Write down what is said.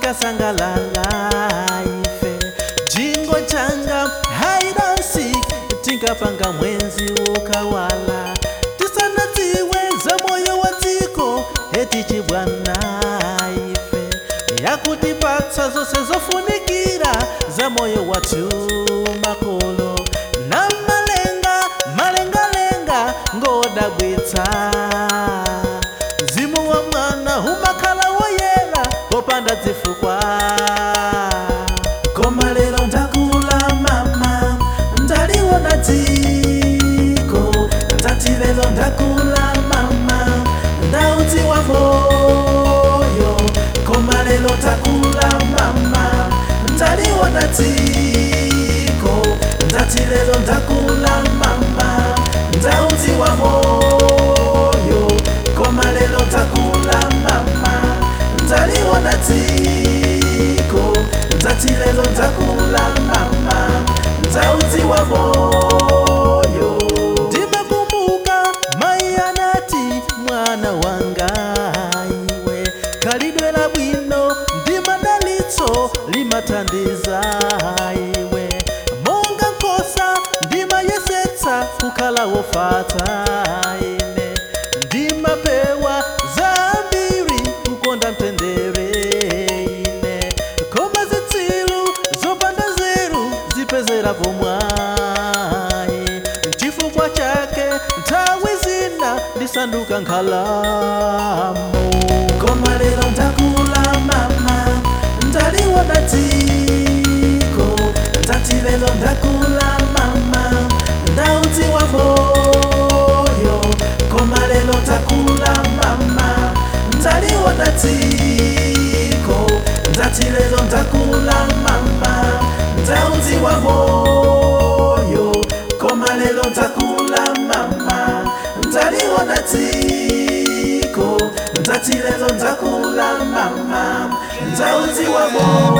tikasangalala ife jingo changa haidansi tinkapanga mwenzi ukawala tisanadziwe za moyo wa dziko eti chibwana ife yakutipatsa zonse zofunikira za moyo wathu makolo na malenga malengalenga ngodabwitsa mzimu wa mwana umakhala woyera popanda zifukwa koma lero ndakula mama ndaliwona dziko ndati lero ndakula mama ndaudziwa moyo koma lero ndakula mama ndaliwona dziko ndati lero ndakula mama ndaudziwa moyo koma lero ndakula mama ndaliwona dziko ndati lero ndakula mama ndaudziwa moyo ndimakumbuka mai anati mwana wanga iwe khalidwe labwino ndi madalitso limathandiza iwe monga nkhosa ndimayesetsa kukhala wofata ine ndimapewa zambiri kukonda mtendere ine koma zitsilu zopanda zeru zipezera pomwayi chifukwa chake nthawi zina ndisanduka nkhalamo koma lero ndakula mama ndaliwona dziko ndati lero ndakula mama ndaudziwa moyo koma lero ndakula mama ndaliwona dziko ndati lero ndakula mama ndaudziwa moyo koma lero ndakula mama ndaliwona dziko ndati lero ndakula mama ndaudziwa moyo